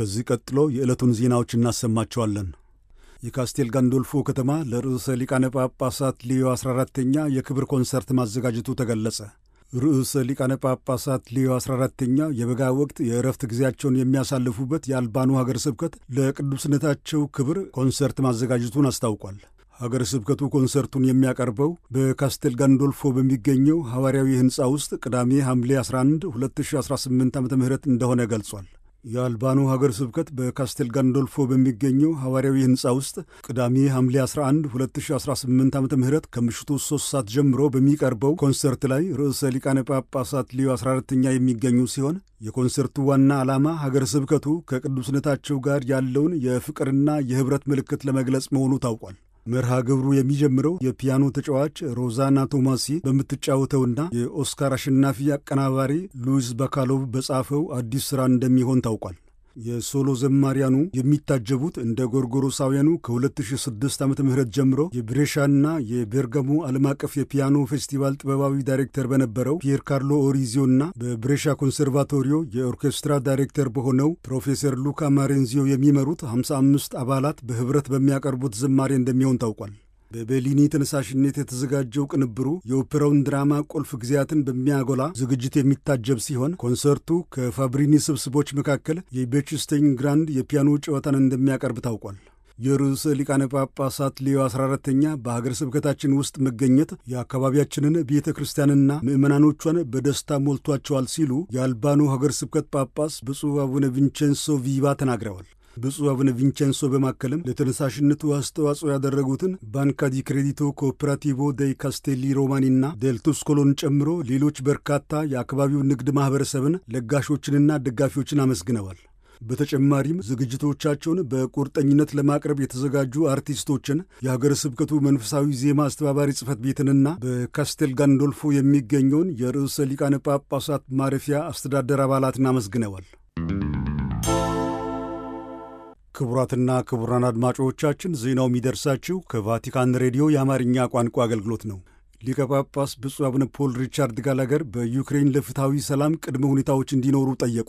ከዚህ ቀጥሎ የዕለቱን ዜናዎች እናሰማቸዋለን። የካስቴል ጋንዶልፎ ከተማ ለርዕሰ ሊቃነ ጳጳሳት ሊዮ 14ተኛ የክብር ኮንሰርት ማዘጋጀቱ ተገለጸ። ርዕሰ ሊቃነ ጳጳሳት ሊዮ 14ተኛ የበጋ ወቅት የእረፍት ጊዜያቸውን የሚያሳልፉበት የአልባኑ ሀገር ስብከት ለቅዱስነታቸው ክብር ኮንሰርት ማዘጋጀቱን አስታውቋል። ሀገር ስብከቱ ኮንሰርቱን የሚያቀርበው በካስቴል ጋንዶልፎ በሚገኘው ሐዋርያዊ ሕንፃ ውስጥ ቅዳሜ ሐምሌ 11 2018 ዓ ም እንደሆነ ገልጿል። የአልባኑ ሀገር ስብከት በካስቴል ጋንዶልፎ በሚገኘው ሐዋርያዊ ሕንፃ ውስጥ ቅዳሜ ሐምሌ 11 2018 ዓ ም ከምሽቱ 3 ሰዓት ጀምሮ በሚቀርበው ኮንሰርት ላይ ርዕሰ ሊቃነ ጳጳሳት ሊዮ 14ተኛ የሚገኙ ሲሆን የኮንሰርቱ ዋና ዓላማ ሀገር ስብከቱ ከቅዱስነታቸው ጋር ያለውን የፍቅርና የኅብረት ምልክት ለመግለጽ መሆኑ ታውቋል። መርሃ ግብሩ የሚጀምረው የፒያኖ ተጫዋች ሮዛና ቶማሲ በምትጫወተውና የኦስካር አሸናፊ አቀናባሪ ሉዊስ ባካሎቭ በጻፈው አዲስ ሥራ እንደሚሆን ታውቋል። የሶሎ ዘማሪያኑ የሚታጀቡት እንደ ጎርጎሮሳውያኑ ከ2006 ዓ ም ጀምሮ የብሬሻና የቤርጋሞ ዓለም አቀፍ የፒያኖ ፌስቲቫል ጥበባዊ ዳይሬክተር በነበረው ፒየር ካርሎ ኦሪዚዮና በብሬሻ ኮንሰርቫቶሪዮ የኦርኬስትራ ዳይሬክተር በሆነው ፕሮፌሰር ሉካ ማሬንዚዮ የሚመሩት 55 አባላት በኅብረት በሚያቀርቡት ዝማሬ እንደሚሆን ታውቋል። በቤሊኒ ተነሳሽነት የተዘጋጀው ቅንብሩ የኦፔራውን ድራማ ቁልፍ ጊዜያትን በሚያጎላ ዝግጅት የሚታጀብ ሲሆን ኮንሰርቱ ከፋብሪኒ ስብስቦች መካከል የቤችስቴኝ ግራንድ የፒያኖ ጨዋታን እንደሚያቀርብ ታውቋል። የርዕሰ ሊቃነ ጳጳሳት ሌዮ 14ተኛ በሀገር ስብከታችን ውስጥ መገኘት የአካባቢያችንን ቤተ ክርስቲያንና ምዕመናኖቿን በደስታ ሞልቷቸዋል ሲሉ የአልባኖ ሀገር ስብከት ጳጳስ ብፁዕ አቡነ ቪንቼንሶ ቪቫ ተናግረዋል። ብፁዕ አቡነ ቪንቼንሶ በማከልም ለተነሳሽነቱ አስተዋጽኦ ያደረጉትን ባንካ ዲ ክሬዲቶ ኮኦፐራቲቮ ደይ ካስቴሊ ሮማኒና ዴልቱስኮሎን ጨምሮ ሌሎች በርካታ የአካባቢው ንግድ ማኅበረሰብን ለጋሾችንና ደጋፊዎችን አመስግነዋል። በተጨማሪም ዝግጅቶቻቸውን በቁርጠኝነት ለማቅረብ የተዘጋጁ አርቲስቶችን፣ የሀገረ ስብከቱ መንፈሳዊ ዜማ አስተባባሪ ጽሕፈት ቤትንና በካስቴል ጋንዶልፎ የሚገኘውን የርዕሰ ሊቃነ ጳጳሳት ማረፊያ አስተዳደር አባላትን አመስግነዋል። ክቡራትና ክቡራን አድማጮቻችን ዜናው የሚደርሳችሁ ከቫቲካን ሬዲዮ የአማርኛ ቋንቋ አገልግሎት ነው። ሊቀ ጳጳስ ብፁዕ አቡነ ፖል ሪቻርድ ጋላገር በዩክሬን ለፍትሐዊ ሰላም ቅድመ ሁኔታዎች እንዲኖሩ ጠየቁ።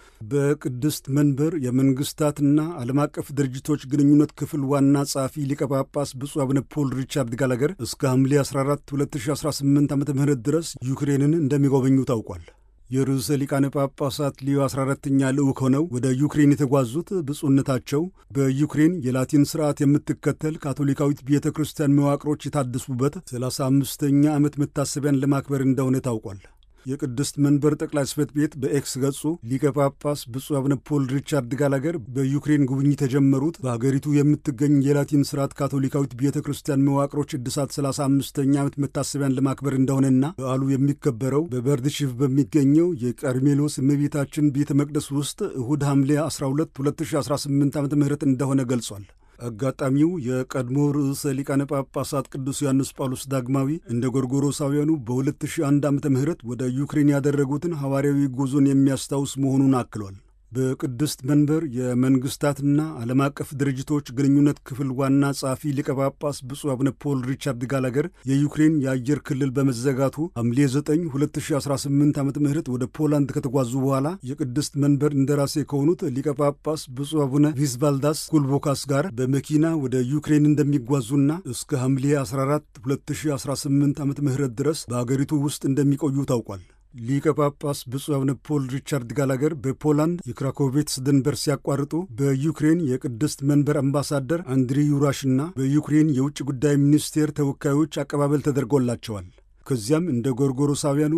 በቅድስት መንበር የመንግሥታትና ዓለም አቀፍ ድርጅቶች ግንኙነት ክፍል ዋና ጸሐፊ ሊቀ ጳጳስ ብፁዕ አቡነ ፖል ሪቻርድ ጋላገር እስከ ሐምሌ 14 2018 ዓ ም ድረስ ዩክሬንን እንደሚጎበኙ ታውቋል። የርዕሰ ሊቃነ ጳጳሳት ሊዮ 14ተኛ ልዑክ ሆነው ወደ ዩክሬን የተጓዙት ብፁዕነታቸው በዩክሬን የላቲን ሥርዓት የምትከተል ካቶሊካዊት ቤተ ክርስቲያን መዋቅሮች የታደሱበት 35ኛ ዓመት መታሰቢያን ለማክበር እንደሆነ ታውቋል። የቅድስት መንበር ጠቅላይ ጽሕፈት ቤት በኤክስ ገጹ ሊቀ ጳጳስ ብፁዕ አቡነ ፖል ሪቻርድ ጋላገር በዩክሬን ጉብኝት የጀመሩት በሀገሪቱ የምትገኝ የላቲን ስርዓት ካቶሊካዊት ቤተ ክርስቲያን መዋቅሮች እድሳት 35ኛ ዓመት መታሰቢያን ለማክበር እንደሆነና በዓሉ የሚከበረው በበርድሽቭ በሚገኘው የቀርሜሎስ እመቤታችን ቤተ መቅደስ ውስጥ እሁድ ሐምሌ 12 2018 ዓ ም እንደሆነ ገልጿል። አጋጣሚው የቀድሞ ርዕሰ ሊቃነ ጳጳሳት ቅዱስ ዮሐንስ ጳውሎስ ዳግማዊ እንደ ጎርጎሮሳውያኑ በ2001 ዓ ም ወደ ዩክሬን ያደረጉትን ሐዋርያዊ ጉዞን የሚያስታውስ መሆኑን አክሏል። በቅድስት መንበር የመንግሥታትና ዓለም አቀፍ ድርጅቶች ግንኙነት ክፍል ዋና ጸሐፊ ሊቀ ጳጳስ ብፁዕ አቡነ ፖል ሪቻርድ ጋላገር የዩክሬን የአየር ክልል በመዘጋቱ ሐምሌ 9 2018 ዓ ም ወደ ፖላንድ ከተጓዙ በኋላ የቅድስት መንበር እንደራሴ ከሆኑት ሊቀ ጳጳስ ብፁዕ አቡነ ቪዝቫልዳስ ኩልቦካስ ጋር በመኪና ወደ ዩክሬን እንደሚጓዙና እስከ ሐምሌ 14 2018 ዓ ም ድረስ በአገሪቱ ውስጥ እንደሚቆዩ ታውቋል። ሊቀ ጳጳስ ብፁዕ አቡነ ፖል ሪቻርድ ጋላገር በፖላንድ የክራኮቬትስ ድንበር ሲያቋርጡ በዩክሬን የቅድስት መንበር አምባሳደር አንድሪ ዩራሽና በዩክሬን የውጭ ጉዳይ ሚኒስቴር ተወካዮች አቀባበል ተደርጎላቸዋል። ከዚያም እንደ ጎርጎሮሳውያኑ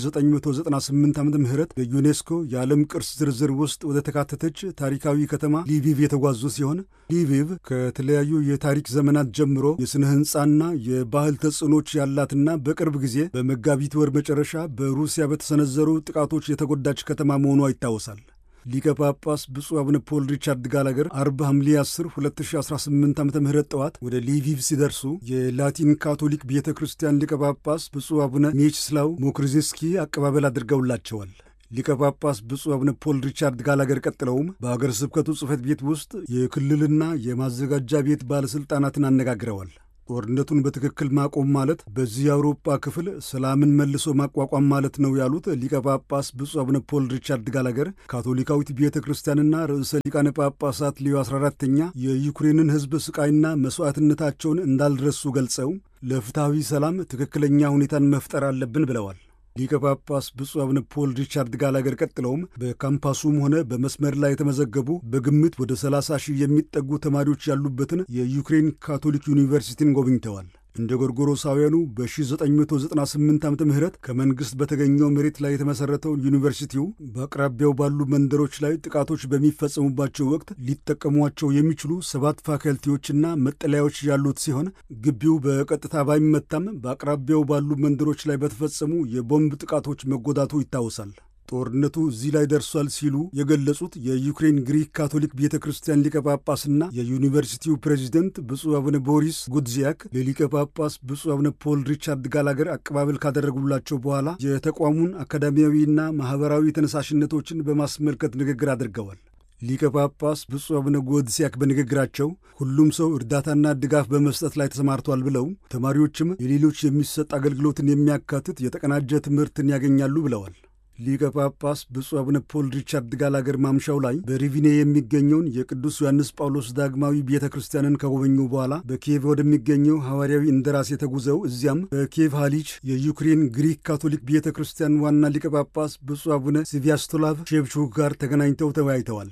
በ1998 ዓ ም በዩኔስኮ የዓለም ቅርስ ዝርዝር ውስጥ ወደ ተካተተች ታሪካዊ ከተማ ሊቪቭ የተጓዙ ሲሆን ሊቪቭ ከተለያዩ የታሪክ ዘመናት ጀምሮ የሥነ ሕንፃና የባህል ተጽዕኖች ያላትና በቅርብ ጊዜ በመጋቢት ወር መጨረሻ በሩሲያ በተሰነዘሩ ጥቃቶች የተጎዳች ከተማ መሆኗ ይታወሳል። ሊቀ ጳጳስ ብፁዕ አቡነ ፖል ሪቻርድ ጋላገር አርብ ሐምሌ 10 2018 ዓ ም ጠዋት ወደ ሊቪቭ ሲደርሱ የላቲን ካቶሊክ ቤተ ክርስቲያን ሊቀ ጳጳስ ብፁዕ አቡነ ሜችስላው ሞክሪዜስኪ አቀባበል አድርገውላቸዋል። ሊቀ ጳጳስ ብፁዕ አቡነ ፖል ሪቻርድ ጋላገር ቀጥለውም በአገር ስብከቱ ጽሕፈት ቤት ውስጥ የክልልና የማዘጋጃ ቤት ባለሥልጣናትን አነጋግረዋል። ጦርነቱን በትክክል ማቆም ማለት በዚህ የአውሮፓ ክፍል ሰላምን መልሶ ማቋቋም ማለት ነው ያሉት ሊቀ ጳጳስ ብፁዕ አቡነ ፖል ሪቻርድ ጋላገር ካቶሊካዊት ቤተ ክርስቲያንና ርዕሰ ሊቃነ ጳጳሳት ሊዮ 14ተኛ የዩክሬንን ሕዝብ ስቃይና መሥዋዕትነታቸውን እንዳልረሱ ገልጸው ለፍትሐዊ ሰላም ትክክለኛ ሁኔታን መፍጠር አለብን ብለዋል። ሊቀ ጳጳስ ብፁዕ አቡነ ፖል ሪቻርድ ጋላገር ቀጥለውም በካምፓሱም ሆነ በመስመር ላይ የተመዘገቡ በግምት ወደ 30 ሺህ የሚጠጉ ተማሪዎች ያሉበትን የዩክሬን ካቶሊክ ዩኒቨርሲቲን ጎብኝተዋል። እንደ ጎርጎሮሳውያኑ በ1998 ዓ ም ከመንግሥት በተገኘው መሬት ላይ የተመሠረተውን ዩኒቨርሲቲው በአቅራቢያው ባሉ መንደሮች ላይ ጥቃቶች በሚፈጸሙባቸው ወቅት ሊጠቀሟቸው የሚችሉ ሰባት ፋካልቲዎችና መጠለያዎች ያሉት ሲሆን ግቢው በቀጥታ ባይመታም በአቅራቢያው ባሉ መንደሮች ላይ በተፈጸሙ የቦምብ ጥቃቶች መጎዳቱ ይታወሳል። ጦርነቱ እዚህ ላይ ደርሷል ሲሉ የገለጹት የዩክሬን ግሪክ ካቶሊክ ቤተ ክርስቲያን ሊቀ ጳጳስና የዩኒቨርሲቲው ፕሬዚደንት ብፁዕ አቡነ ቦሪስ ጉድዚያክ ለሊቀ ጳጳስ ብፁዕ አቡነ ፖል ሪቻርድ ጋላገር አቀባበል ካደረጉላቸው በኋላ የተቋሙን አካዳሚያዊና ማኅበራዊ ተነሳሽነቶችን በማስመልከት ንግግር አድርገዋል። ሊቀ ጳጳስ ብፁዕ አቡነ ጎድሲያክ በንግግራቸው ሁሉም ሰው እርዳታና ድጋፍ በመስጠት ላይ ተሰማርቷል ብለው ተማሪዎችም የሌሎች የሚሰጥ አገልግሎትን የሚያካትት የተቀናጀ ትምህርትን ያገኛሉ ብለዋል። ሊቀ ጳጳስ ብፁዕ አቡነ ፖል ሪቻርድ ጋላገር ማምሻው ላይ በሪቪኔ የሚገኘውን የቅዱስ ዮሐንስ ጳውሎስ ዳግማዊ ቤተ ክርስቲያንን ከጎበኙ በኋላ በኪየቭ ወደሚገኘው ሐዋርያዊ እንደራሴ ተጉዘው እዚያም በኪየቭ ሃሊች የዩክሬን ግሪክ ካቶሊክ ቤተ ክርስቲያን ዋና ሊቀ ጳጳስ ብፁዕ አቡነ ሲቪያስቶላቭ ሼብቹክ ጋር ተገናኝተው ተወያይተዋል።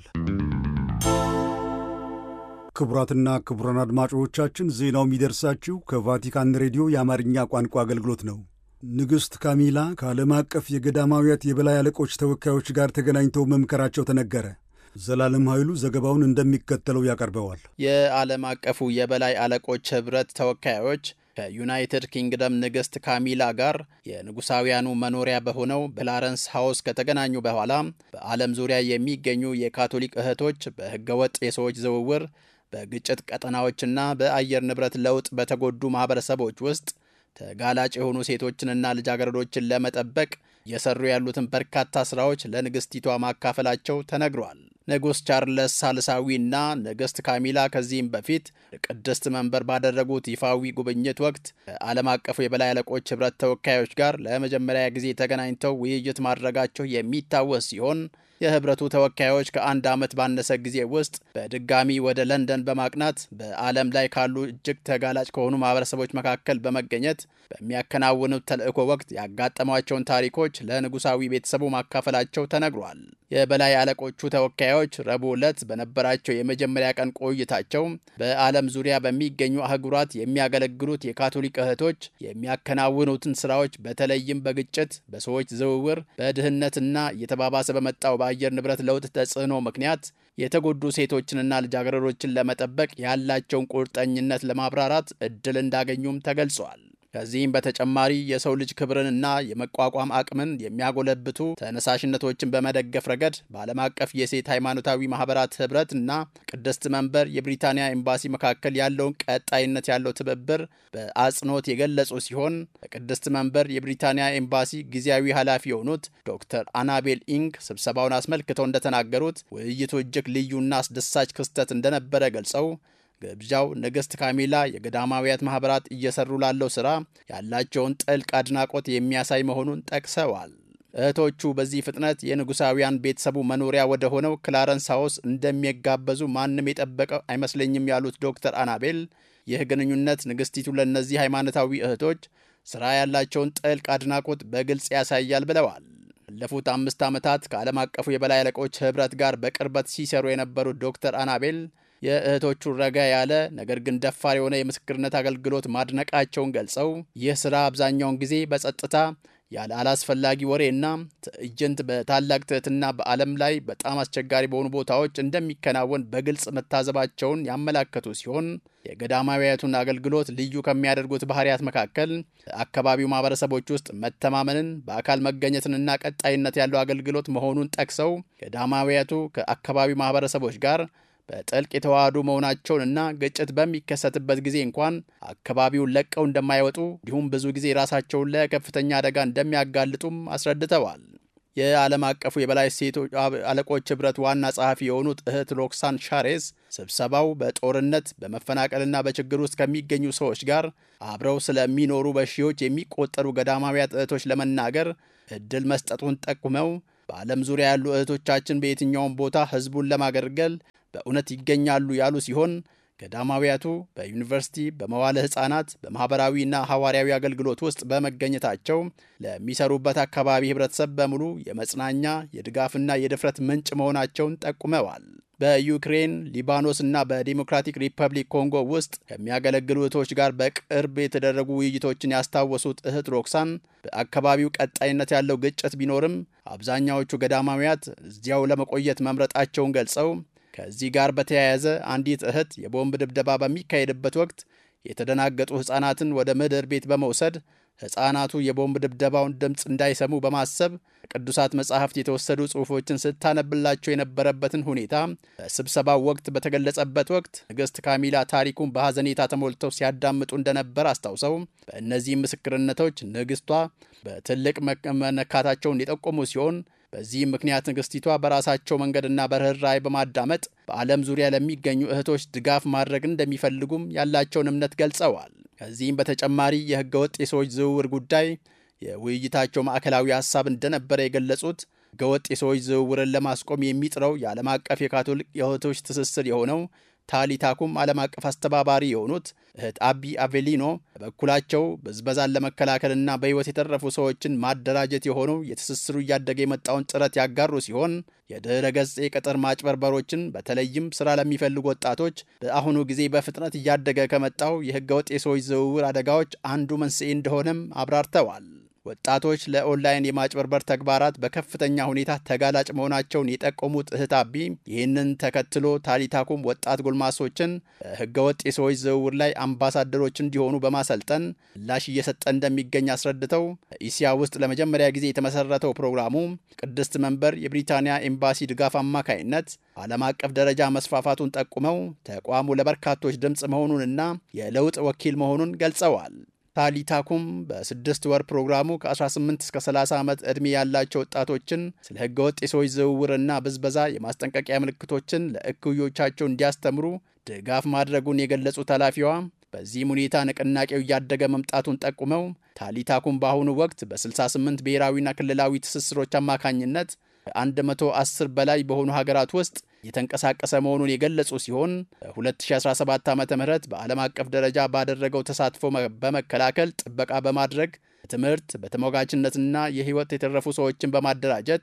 ክቡራትና ክቡራን አድማጮቻችን ዜናው የሚደርሳችሁ ከቫቲካን ሬዲዮ የአማርኛ ቋንቋ አገልግሎት ነው። ንግሥት ካሚላ ከዓለም አቀፍ የገዳማውያት የበላይ አለቆች ተወካዮች ጋር ተገናኝተው መምከራቸው ተነገረ። ዘላለም ኃይሉ ዘገባውን እንደሚከተለው ያቀርበዋል። የዓለም አቀፉ የበላይ አለቆች ኅብረት ተወካዮች ከዩናይትድ ኪንግደም ንግሥት ካሚላ ጋር የንጉሳውያኑ መኖሪያ በሆነው በክላረንስ ሃውስ ከተገናኙ በኋላ በዓለም ዙሪያ የሚገኙ የካቶሊክ እህቶች በሕገወጥ የሰዎች ዝውውር፣ በግጭት ቀጠናዎችና በአየር ንብረት ለውጥ በተጎዱ ማኅበረሰቦች ውስጥ ተጋላጭ የሆኑ ሴቶችንና ልጃገረዶችን ለመጠበቅ እየሰሩ ያሉትን በርካታ ስራዎች ለንግሥቲቷ ማካፈላቸው ተነግሯል። ንጉሥ ቻርለስ ሳልሳዊና ንግሥት ካሚላ ከዚህም በፊት ቅድስት መንበር ባደረጉት ይፋዊ ጉብኝት ወቅት ከዓለም አቀፉ የበላይ አለቆች ኅብረት ተወካዮች ጋር ለመጀመሪያ ጊዜ ተገናኝተው ውይይት ማድረጋቸው የሚታወስ ሲሆን የህብረቱ ተወካዮች ከአንድ ዓመት ባነሰ ጊዜ ውስጥ በድጋሚ ወደ ለንደን በማቅናት በዓለም ላይ ካሉ እጅግ ተጋላጭ ከሆኑ ማህበረሰቦች መካከል በመገኘት በሚያከናውኑት ተልእኮ ወቅት ያጋጠሟቸውን ታሪኮች ለንጉሳዊ ቤተሰቡ ማካፈላቸው ተነግሯል። የበላይ አለቆቹ ተወካዮች ረቡዕ ዕለት በነበራቸው የመጀመሪያ ቀን ቆይታቸው በዓለም ዙሪያ በሚገኙ አህጉራት የሚያገለግሉት የካቶሊክ እህቶች የሚያከናውኑትን ስራዎች በተለይም በግጭት፣ በሰዎች ዝውውር፣ በድህነትና እየተባባሰ በመጣው በአየር ንብረት ለውጥ ተጽዕኖ ምክንያት የተጎዱ ሴቶችንና ልጃገረዶችን ለመጠበቅ ያላቸውን ቁርጠኝነት ለማብራራት እድል እንዳገኙም ተገልጿል። ከዚህም በተጨማሪ የሰው ልጅ ክብርንና የመቋቋም አቅምን የሚያጎለብቱ ተነሳሽነቶችን በመደገፍ ረገድ በዓለም አቀፍ የሴት ሃይማኖታዊ ማህበራት ህብረት እና ቅድስት መንበር የብሪታንያ ኤምባሲ መካከል ያለውን ቀጣይነት ያለው ትብብር በአጽንኦት የገለጹ ሲሆን በቅድስት መንበር የብሪታንያ ኤምባሲ ጊዜያዊ ኃላፊ የሆኑት ዶክተር አናቤል ኢንግ ስብሰባውን አስመልክተው እንደተናገሩት ውይይቱ እጅግ ልዩና አስደሳች ክስተት እንደነበረ ገልጸው ግብዣው ንግሥት ካሚላ የገዳማውያት ማኅበራት እየሰሩ ላለው ሥራ ያላቸውን ጥልቅ አድናቆት የሚያሳይ መሆኑን ጠቅሰዋል። እህቶቹ በዚህ ፍጥነት የንጉሳውያን ቤተሰቡ መኖሪያ ወደ ሆነው ክላረንስ ሃውስ እንደሚጋበዙ ማንም የጠበቀው አይመስለኝም ያሉት ዶክተር አናቤል ይህ ግንኙነት ንግሥቲቱ ለእነዚህ ሃይማኖታዊ እህቶች ሥራ ያላቸውን ጥልቅ አድናቆት በግልጽ ያሳያል ብለዋል። ባለፉት አምስት ዓመታት ከዓለም አቀፉ የበላይ አለቆች ኅብረት ጋር በቅርበት ሲሰሩ የነበሩት ዶክተር አናቤል የእህቶቹ ረጋ ያለ ነገር ግን ደፋር የሆነ የምስክርነት አገልግሎት ማድነቃቸውን ገልጸው ይህ ስራ አብዛኛውን ጊዜ በጸጥታ ያለ አላስፈላጊ ወሬና ትዕይንት በታላቅ ትህትና በዓለም ላይ በጣም አስቸጋሪ በሆኑ ቦታዎች እንደሚከናወን በግልጽ መታዘባቸውን ያመላከቱ ሲሆን የገዳማዊያቱን አገልግሎት ልዩ ከሚያደርጉት ባህሪያት መካከል አካባቢው ማህበረሰቦች ውስጥ መተማመንን፣ በአካል መገኘትንና ቀጣይነት ያለው አገልግሎት መሆኑን ጠቅሰው ገዳማዊያቱ ከአካባቢው ማህበረሰቦች ጋር በጥልቅ የተዋሃዱ መሆናቸውንና ግጭት በሚከሰትበት ጊዜ እንኳን አካባቢውን ለቀው እንደማይወጡ እንዲሁም ብዙ ጊዜ ራሳቸውን ለከፍተኛ አደጋ እንደሚያጋልጡም አስረድተዋል። የዓለም አቀፉ የበላይ ሴቶች አለቆች ኅብረት ዋና ጸሐፊ የሆኑት እህት ሮክሳን ሻሬዝ ስብሰባው በጦርነት በመፈናቀልና በችግር ውስጥ ከሚገኙ ሰዎች ጋር አብረው ስለሚኖሩ በሺዎች የሚቆጠሩ ገዳማውያት እህቶች ለመናገር እድል መስጠቱን ጠቁመው በዓለም ዙሪያ ያሉ እህቶቻችን በየትኛውም ቦታ ሕዝቡን ለማገልገል በእውነት ይገኛሉ ያሉ ሲሆን ገዳማውያቱ በዩኒቨርሲቲ፣ በመዋለ ሕፃናት፣ በማኅበራዊና ሐዋርያዊ አገልግሎት ውስጥ በመገኘታቸው ለሚሰሩበት አካባቢ ኅብረተሰብ በሙሉ የመጽናኛ የድጋፍና የድፍረት ምንጭ መሆናቸውን ጠቁመዋል። በዩክሬን፣ ሊባኖስ እና በዲሞክራቲክ ሪፐብሊክ ኮንጎ ውስጥ ከሚያገለግሉ እህቶች ጋር በቅርብ የተደረጉ ውይይቶችን ያስታወሱት እህት ሮክሳን በአካባቢው ቀጣይነት ያለው ግጭት ቢኖርም አብዛኛዎቹ ገዳማውያት እዚያው ለመቆየት መምረጣቸውን ገልጸው ከዚህ ጋር በተያያዘ አንዲት እህት የቦምብ ድብደባ በሚካሄድበት ወቅት የተደናገጡ ሕፃናትን ወደ ምድር ቤት በመውሰድ ሕፃናቱ የቦምብ ድብደባውን ድምፅ እንዳይሰሙ በማሰብ ከቅዱሳት መጻሕፍት የተወሰዱ ጽሑፎችን ስታነብላቸው የነበረበትን ሁኔታ በስብሰባው ወቅት በተገለጸበት ወቅት ንግሥት ካሚላ ታሪኩን በሐዘኔታ ተሞልተው ሲያዳምጡ እንደነበር አስታውሰው በእነዚህም ምስክርነቶች ንግሥቷ በትልቅ መነካታቸውን የጠቆሙ ሲሆን በዚህም ምክንያት ንግሥቲቷ በራሳቸው መንገድና በርኅራኄ በማዳመጥ በዓለም ዙሪያ ለሚገኙ እህቶች ድጋፍ ማድረግ እንደሚፈልጉም ያላቸውን እምነት ገልጸዋል። ከዚህም በተጨማሪ የሕገ ወጥ የሰዎች ዝውውር ጉዳይ የውይይታቸው ማዕከላዊ ሐሳብ እንደነበረ የገለጹት ሕገ ወጥ የሰዎች ዝውውርን ለማስቆም የሚጥረው የዓለም አቀፍ የካቶሊክ የእህቶች ትስስር የሆነው ታሊታኩም ዓለም አቀፍ አስተባባሪ የሆኑት እህት አቢ አቬሊኖ በበኩላቸው ብዝበዛን ለመከላከልና በሕይወት የተረፉ ሰዎችን ማደራጀት የሆነው የትስስሩ እያደገ የመጣውን ጥረት ያጋሩ ሲሆን የድኅረ ገጽ የቅጥር ማጭበርበሮችን በተለይም ስራ ለሚፈልጉ ወጣቶች በአሁኑ ጊዜ በፍጥነት እያደገ ከመጣው የሕገወጥ የሰዎች ዝውውር አደጋዎች አንዱ መንስኤ እንደሆነም አብራርተዋል። ወጣቶች ለኦንላይን የማጭበርበር ተግባራት በከፍተኛ ሁኔታ ተጋላጭ መሆናቸውን የጠቆሙት እህት አቢ ይህንን ተከትሎ ታሊታኩም ወጣት ጎልማሶችን በሕገወጥ የሰዎች ዝውውር ላይ አምባሳደሮች እንዲሆኑ በማሰልጠን ምላሽ እየሰጠ እንደሚገኝ አስረድተው በኢሲያ ውስጥ ለመጀመሪያ ጊዜ የተመሰረተው ፕሮግራሙ ቅድስት መንበር የብሪታንያ ኤምባሲ ድጋፍ አማካይነት ዓለም አቀፍ ደረጃ መስፋፋቱን ጠቁመው ተቋሙ ለበርካቶች ድምፅ መሆኑንና የለውጥ ወኪል መሆኑን ገልጸዋል። ታሊታኩም በስድስት ወር ፕሮግራሙ ከ18 እስከ 30 ዓመት ዕድሜ ያላቸው ወጣቶችን ስለ ሕገወጥ የሰዎች ዝውውርና ብዝበዛ የማስጠንቀቂያ ምልክቶችን ለእኩዮቻቸው እንዲያስተምሩ ድጋፍ ማድረጉን የገለጹት ኃላፊዋ በዚህም ሁኔታ ንቅናቄው እያደገ መምጣቱን ጠቁመው ታሊታኩም በአሁኑ ወቅት በ68 ብሔራዊና ክልላዊ ትስስሮች አማካኝነት ከ110 በላይ በሆኑ ሀገራት ውስጥ የተንቀሳቀሰ መሆኑን የገለጹ ሲሆን በ2017 ዓ ም በዓለም አቀፍ ደረጃ ባደረገው ተሳትፎ በመከላከል ጥበቃ በማድረግ በትምህርት በተሟጋችነትና የሕይወት የተረፉ ሰዎችን በማደራጀት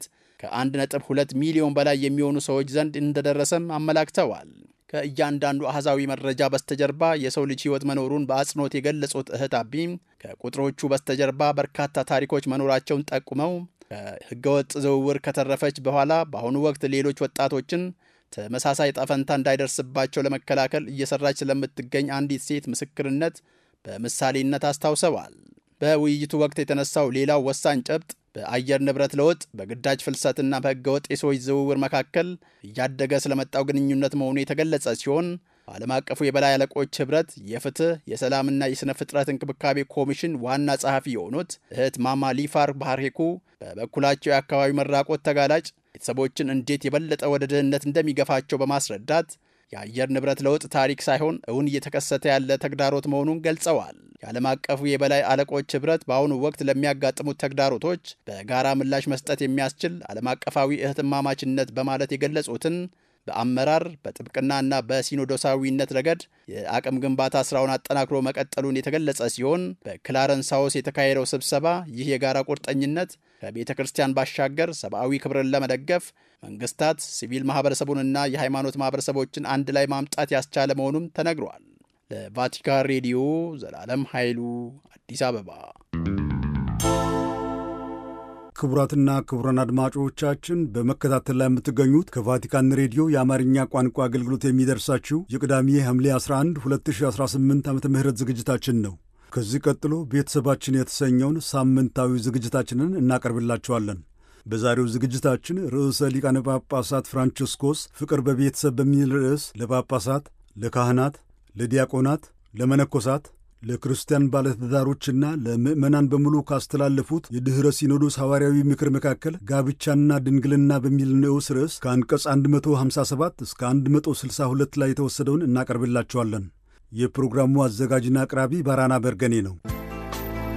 ከ1.2 ሚሊዮን በላይ የሚሆኑ ሰዎች ዘንድ እንደደረሰም አመላክተዋል። ከእያንዳንዱ አህዛዊ መረጃ በስተጀርባ የሰው ልጅ ሕይወት መኖሩን በአጽንኦት የገለጹት እህት አቢ ከቁጥሮቹ በስተጀርባ በርካታ ታሪኮች መኖራቸውን ጠቁመው ከሕገወጥ ዝውውር ከተረፈች በኋላ በአሁኑ ወቅት ሌሎች ወጣቶችን ተመሳሳይ ጠፈንታ እንዳይደርስባቸው ለመከላከል እየሰራች ስለምትገኝ አንዲት ሴት ምስክርነት በምሳሌነት አስታውሰዋል። በውይይቱ ወቅት የተነሳው ሌላው ወሳኝ ጨብጥ በአየር ንብረት ለውጥ፣ በግዳጅ ፍልሰትና በሕገወጥ የሰዎች ዝውውር መካከል እያደገ ስለመጣው ግንኙነት መሆኑ የተገለጸ ሲሆን ዓለም አቀፉ የበላይ አለቆች ኅብረት የፍትህ የሰላምና የሥነ ፍጥረት እንክብካቤ ኮሚሽን ዋና ጸሐፊ የሆኑት እህት ማማ ሊፋር ባህሬኩ በበኩላቸው የአካባቢ መራቆት ተጋላጭ ቤተሰቦችን እንዴት የበለጠ ወደ ድህነት እንደሚገፋቸው በማስረዳት የአየር ንብረት ለውጥ ታሪክ ሳይሆን እውን እየተከሰተ ያለ ተግዳሮት መሆኑን ገልጸዋል። የዓለም አቀፉ የበላይ አለቆች ኅብረት በአሁኑ ወቅት ለሚያጋጥሙት ተግዳሮቶች በጋራ ምላሽ መስጠት የሚያስችል ዓለም አቀፋዊ እህትማማችነት በማለት የገለጹትን በአመራር በጥብቅናና በሲኖዶሳዊነት ረገድ የአቅም ግንባታ ስራውን አጠናክሮ መቀጠሉን የተገለጸ ሲሆን በክላረንስ ሃውስ የተካሄደው ስብሰባ ይህ የጋራ ቁርጠኝነት ከቤተ ክርስቲያን ባሻገር ሰብአዊ ክብርን ለመደገፍ መንግስታት፣ ሲቪል ማህበረሰቡንና የሃይማኖት ማህበረሰቦችን አንድ ላይ ማምጣት ያስቻለ መሆኑም ተነግሯል። ለቫቲካን ሬዲዮ ዘላለም ኃይሉ አዲስ አበባ። ክቡራትና ክቡራን አድማጮቻችን በመከታተል ላይ የምትገኙት ከቫቲካን ሬዲዮ የአማርኛ ቋንቋ አገልግሎት የሚደርሳችሁ የቅዳሜ ሐምሌ 11 2018 ዓ ም ዝግጅታችን ነው። ከዚህ ቀጥሎ ቤተሰባችን የተሰኘውን ሳምንታዊ ዝግጅታችንን እናቀርብላችኋለን። በዛሬው ዝግጅታችን ርዕሰ ሊቃነ ጳጳሳት ፍራንቺስኮስ ፍቅር በቤተሰብ በሚል ርዕስ ለጳጳሳት፣ ለካህናት፣ ለዲያቆናት፣ ለመነኮሳት፣ ለክርስቲያን ባለትዳሮችና ለምዕመናን በሙሉ ካስተላለፉት የድኅረ ሲኖዶስ ሐዋርያዊ ምክር መካከል ጋብቻና ድንግልና በሚል ንዑስ ርዕስ ከአንቀጽ 157 እስከ 162 ላይ የተወሰደውን እናቀርብላችኋለን። የፕሮግራሙ አዘጋጅና አቅራቢ ባራና በርገኔ ነው።